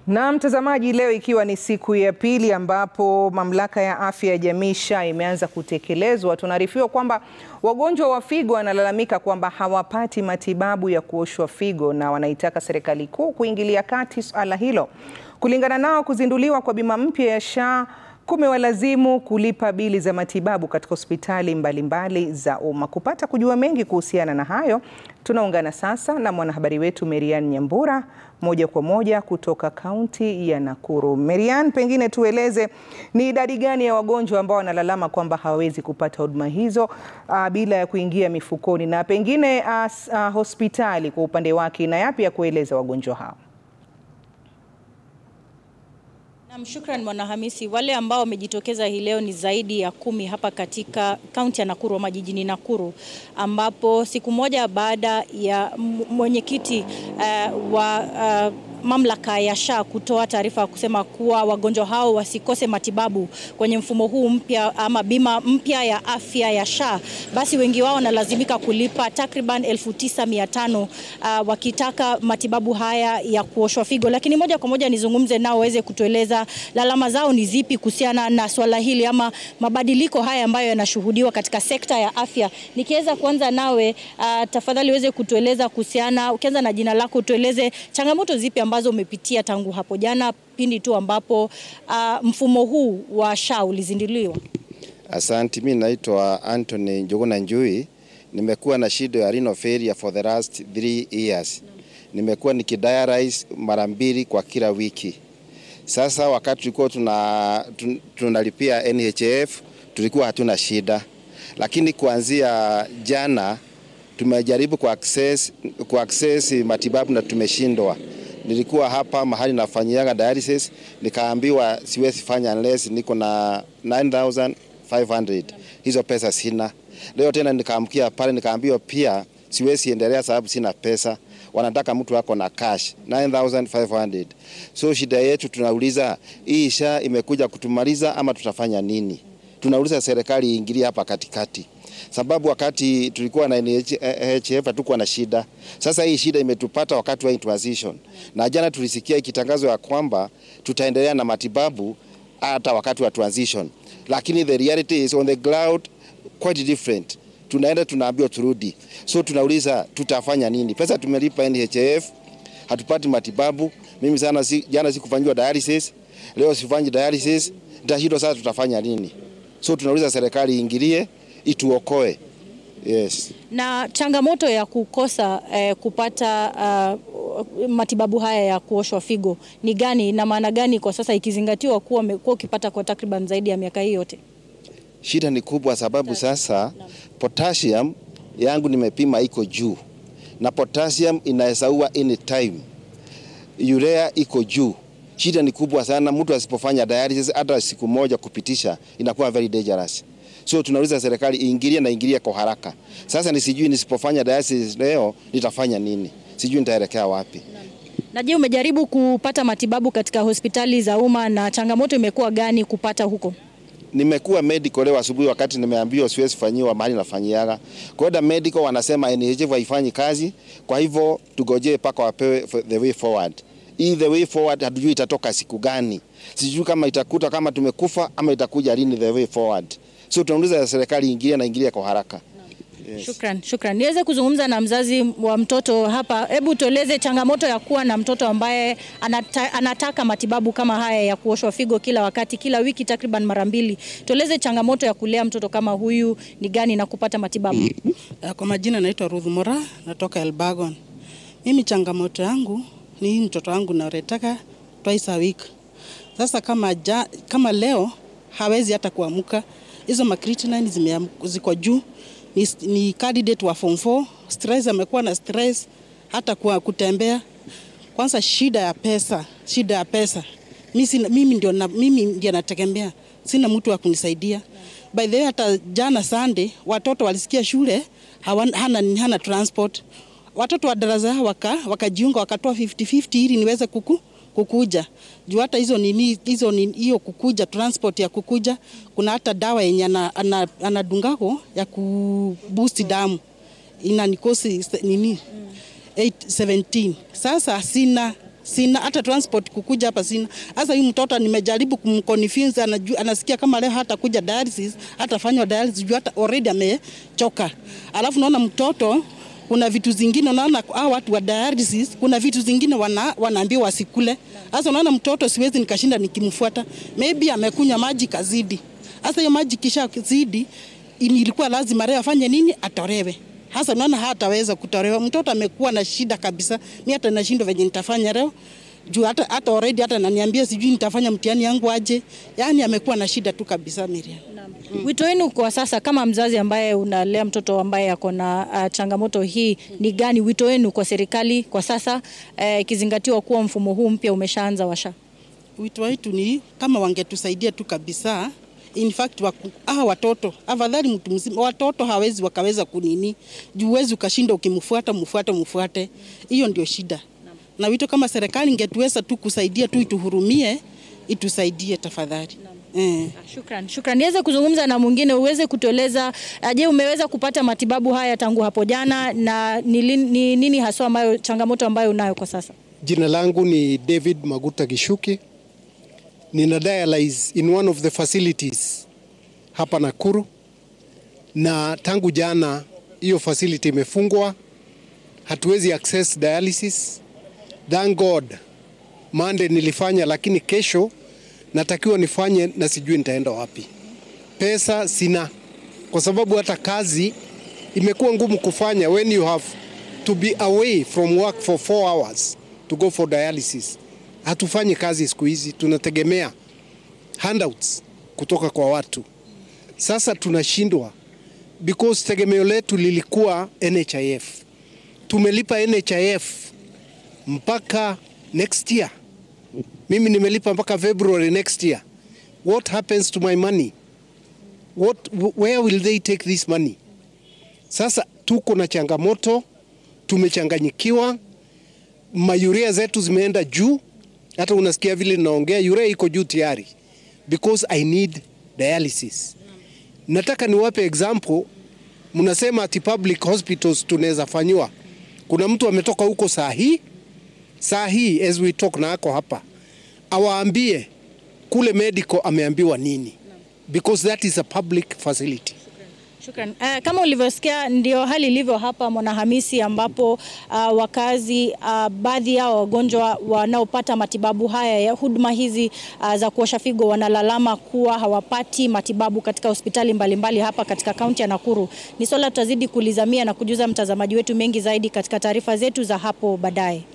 Na mtazamaji, leo ikiwa ni siku ya pili ambapo mamlaka ya afya ya jamii SHA imeanza kutekelezwa, tunaarifiwa kwamba wagonjwa wa figo wanalalamika kwamba hawapati matibabu ya kuoshwa figo na wanaitaka serikali kuu kuingilia kati suala hilo. Kulingana nao, kuzinduliwa kwa bima mpya ya SHA kumewalazimu kulipa bili za matibabu katika hospitali mbalimbali za umma. Kupata kujua mengi kuhusiana na hayo, tunaungana sasa na mwanahabari wetu Merian Nyambura moja kwa moja kutoka kaunti ya Nakuru. Merian, pengine tueleze ni idadi gani ya wagonjwa ambao wanalalama kwamba hawawezi kupata huduma hizo uh, bila ya kuingia mifukoni, na pengine uh, uh, hospitali kwa upande wake ina yapi ya kueleza wagonjwa hao? Naam, shukran Mwanahamisi. Wale ambao wamejitokeza hii leo ni zaidi ya kumi hapa katika kaunti ya Nakuru ama jijini Nakuru, ambapo siku moja baada ya mwenyekiti uh, wa uh, mamlaka ya SHA kutoa taarifa ya kusema kuwa wagonjwa hao wasikose matibabu kwenye mfumo huu mpya ama bima mpya ya afya ya SHA, basi wengi wao wanalazimika kulipa takriban elfu tisa mia tano uh, wakitaka matibabu haya ya kuoshwa figo. Lakini moja kwa moja nizungumze nao waweze kutueleza lalama zao ni zipi kuhusiana na swala hili ama mabadiliko haya ambayo yanashuhudiwa katika sekta ya afya. Nikiweza kuanza nawe, uh, tafadhali uweze kutueleza kuhusiana, ukianza na jina lako, tueleze changamoto zipi ambazo umepitia tangu hapo jana pindi tu ambapo uh, mfumo huu wa SHA ulizinduliwa. Asante, mimi naitwa Anthony Njuguna Njui. Nimekuwa na shida ya renal failure for the last three years. Nimekuwa nikidialyze mara mbili kwa kila wiki. Sasa wakati tulikuwa tuna, tun, tunalipia NHF tulikuwa hatuna shida, lakini kuanzia jana tumejaribu ku access, ku access matibabu na tumeshindwa. Nilikuwa hapa mahali nafanyiaga dialysis nikaambiwa siwezi fanya unless niko na 9500 hizo pesa sina. Leo tena nikaamkia pale nikaambiwa pia siwezi endelea sababu sina pesa, wanataka mtu wako na cash 9500. So shida yetu tunauliza, hii SHA imekuja kutumaliza ama tutafanya nini? Tunauliza serikali iingilie hapa katikati sababu wakati tulikuwa na NHF hatukuwa na shida. Sasa hii shida imetupata wakati wa transition, na jana tulisikia ikitangazwa ya kwamba tutaendelea na matibabu hata wakati wa transition, lakini the reality is on the ground quite different. Tunaenda tunaambiwa turudi, so tunauliza tutafanya nini? Pesa tumelipa NHF, hatupati matibabu. Mimi sana si, jana sikufanyiwa dialysis, leo sifanyi dialysis, nitashindwa sasa, tutafanya nini? So tunauliza serikali iingilie ituokoe. Yes. Na changamoto ya kukosa eh, kupata uh, matibabu haya ya kuoshwa figo ni gani na maana gani kwa sasa ikizingatiwa kuwa umekuwa ukipata kwa takriban zaidi ya miaka hii yote? Shida ni kubwa sababu sasa potassium yangu nimepima iko juu na potassium inahesaua anytime. Urea iko juu. Shida ni kubwa sana, mtu asipofanya dialysis hata siku moja kupitisha inakuwa very dangerous. So tunauliza serikali iingilie na ingilie kwa haraka. Sasa ni sijui nisipofanya dialysis leo nitafanya nini? Sijui nitaelekea wapi. Na je, umejaribu kupata matibabu katika hospitali za umma na changamoto imekuwa gani kupata huko? Nimekuwa medical leo asubuhi wakati nimeambiwa siwezi fanyiwa mahali nafanyiaga. Kwenda medical wanasema NHF haifanyi kazi, kwa hivyo tugojee paka wapewe the way forward. Hii the way forward hatujui itatoka siku gani. Sijui kama itakuta kama tumekufa ama itakuja lini the way forward. So tunauliza serikali ingilia na ingilia kwa haraka. Yes. Shukran, shukran. Niweze kuzungumza na mzazi wa mtoto hapa. Hebu tueleze changamoto ya kuwa na mtoto ambaye anata, anataka matibabu kama haya ya kuoshwa figo kila wakati, kila wiki takriban mara mbili. Tueleze changamoto ya kulea mtoto kama huyu ni gani na kupata matibabu. Kwa majina naitwa Ruth Mora, natoka Elbagon. Mimi changamoto yangu ni mtoto wangu naretaka twice a week. Sasa kama, ja, kama leo hawezi hata kuamka hizo makritinine ziko juu, ni, ni candidate wa form 4. Stress amekuwa na stress hata kwa kutembea. Kwanza shida ya pesa, shida ya pesa. Mimi, sina, mimi ndio na, mimi ndio nategemea, sina mtu wa kunisaidia. By the way, hata jana Sunday watoto walisikia shule hawana, hana, hana transport. Watoto wa darasa waka wakajiunga wakatoa 50-50 ili niweze kuku kukuja juu hata hizo nini hizo hiyo kukuja transport ya kukuja, kuna hata dawa yenye anadungako ana, ana ya kuboost damu ina nikosi nini 817 sasa sina sina hata transport kukuja hapa sina. Sasa huyu mtoto nimejaribu kumconvince, anajua anasikia kama leo hata kuja dialysis, hata fanywa dialysis juu hata already amechoka. Alafu naona mtoto kuna vitu zingine unaona hao watu wa dialysis, kuna vitu zingine wana, wanaambiwa wasikule. Sasa unaona mtoto siwezi nikashinda nikimfuata, maybe amekunywa maji kazidi. Sasa hiyo maji kisha zidi, ilikuwa lazima leo afanye nini? Atolewe. Hasa naona hataweza kutolewa. Mtoto amekuwa na shida kabisa. Mimi hata nashindwa venye nitafanya leo. Juu hata hata already hata ananiambia sijui nitafanya mtihani yangu aje. Yaani amekuwa na shida tu kabisa Miriam. Mm. Wito wenu kwa sasa kama mzazi ambaye unalea mtoto ambaye ako na uh, changamoto hii ni gani? Wito wenu kwa serikali kwa sasa ikizingatiwa uh, kuwa mfumo huu mpya umeshaanza washa? Wito wetu ni kama wangetusaidia tu kabisa in fact waku, ah, watoto afadhali mtu mzima, watoto hawezi wakaweza kunini juu huwezi ukashinda ukimfuata mfuate mfuate, hiyo ndio shida na wito kama serikali ingetuweza tu kusaidia tu ituhurumie, itusaidie tafadhali. Eh. Shukran, shukran. Niweze kuzungumza na mwingine uweze kutueleza, je, umeweza kupata matibabu haya tangu hapo jana na ni, ni nini haswa ambayo changamoto ambayo unayo kwa sasa? Jina langu ni David Maguta Gishuki. Nina dialyze in one of the facilities hapa Nakuru, na tangu jana hiyo facility imefungwa, hatuwezi access dialysis. Thank God Monday nilifanya, lakini kesho natakiwa nifanye na sijui nitaenda wapi. Pesa sina, kwa sababu hata kazi imekuwa ngumu kufanya when you have to be away from work for four hours to go for dialysis. Hatufanyi kazi siku hizi, tunategemea handouts kutoka kwa watu. Sasa tunashindwa because tegemeo letu lilikuwa NHIF. Tumelipa NHIF mpaka next year. Mimi nimelipa mpaka February next year. What happens to my money? What, where will they take this money? Sasa tuko na changamoto, tumechanganyikiwa, mayuria zetu zimeenda juu, hata unasikia vile ninaongea, urea iko juu tayari because I need dialysis. Nataka niwape example, mnasema ati public hospitals tunaweza fanyiwa. Kuna mtu ametoka huko saa hii saa hii as we talk na ako hapa, awaambie kule medical ameambiwa nini, because that is a public facility. Shukran. Uh, kama ulivyosikia ndio hali ilivyo hapa Mwanahamisi, ambapo uh, wakazi uh, baadhi yao wagonjwa wanaopata matibabu haya ya huduma hizi uh, za kuosha figo wanalalama kuwa hawapati matibabu katika hospitali mbalimbali mbali hapa katika kaunti ya Nakuru. Ni swala tutazidi kulizamia na kujuza mtazamaji wetu mengi zaidi katika taarifa zetu za hapo baadaye.